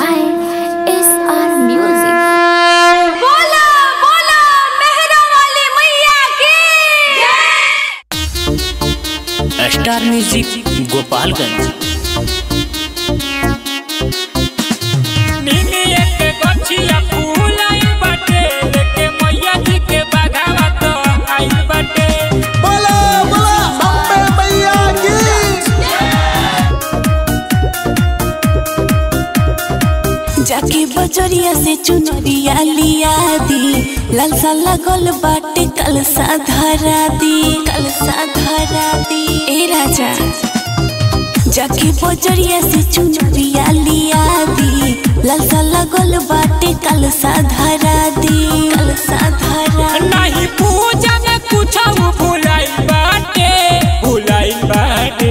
by SR Music. बोला बोला मेहरा वाली मैया की स्टार म्यूजिक गोपालगंज बोला बोला अम्बे मैया की जाके बजरिया से चुनरिया लिया दी लालसा लगल बाटे कलसा धरा दी कलसा धरा दी ए राजा जाके बजरिया से चुनरिया लिया दी लालसा लगल बाटे कलसा धरा दी कलसा धरा नहीं पूजा में कुछ भुलाई बाटे भुलाई बाटे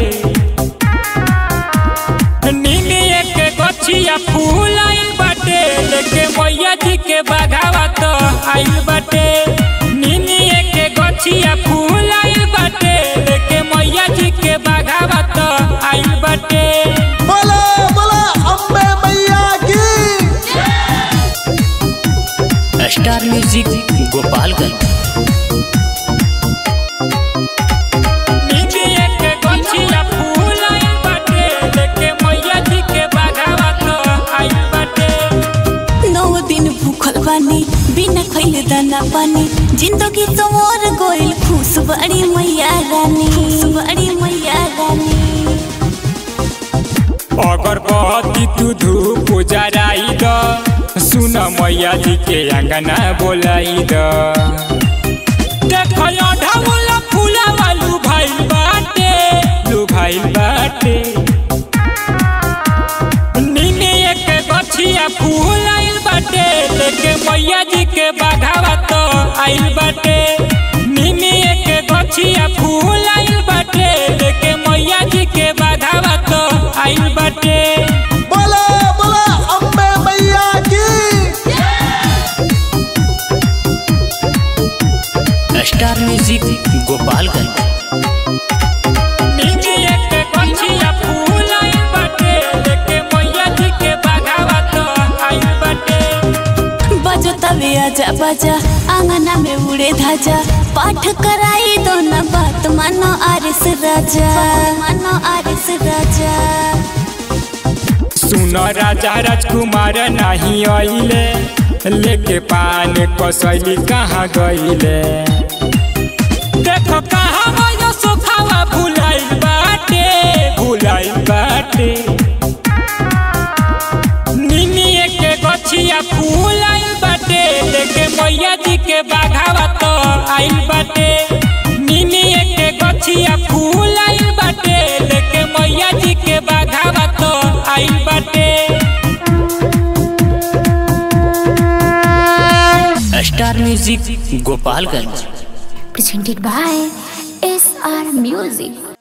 नीनी एक गछिया फूलाई बाटे लेके मैया जी के बघावा तो आइल बाटे नीनी एक गछिया फूलाई बाटे लेके मैया जी के बघावा तो आइल बाटे बोला बोला अम्बे मैया की स्टार म्यूजिक गोपालगंज नीनी एक गछिया फूलाई बाटे लेके मैया जी के बघावा तो आइल बाटे नौ दिन भूखल बानी बिना खैले दाना पानी जिंदगी तो और गोइल खुश बड़ी मैया रानी खुश बड़ी मैया रानी अगरबत्ती तू धूप जराई द सुन मैया जी के अंगना बोलाई द देखो ढाउल फूला वालू भाई बाटे लू भाई बाटे नीने एक गछिया फूल आइल बाटे लेके मैया जी के बाघावा तो आइल बाटे नीने एक गछिया फूल आइल बाटे लेके मैया जी के बाघावा तो आइल बाटे बोला बोला अम्बे मैया की स्टार म्यूजिक गोपालगंज नीने एक गछिया फूल आइल बाटे लेके मैया जी के बाघावा तो आइल बाटे बजो तवे आजा बजा आंगना में उड़े धाजा पाठ कराई दो न बात मानो आरिस राजा मानो आरिस राजा सुन राजा राजकुमार नहीं आइले लेके पान कसैली कहाँ गइले देखो कहाँ गयो सोखावा भुलाई बाटे भुलाई बाटे निनी एक गछिया फूल आइल बाटे लेके मैया जी के बाघावा तो आइल बाटे निनी एक गछिया फूल आइल बाटे लेके मैया जी के बाघावा तो आइल बाटे star music Gopalganj Presented by SR Music.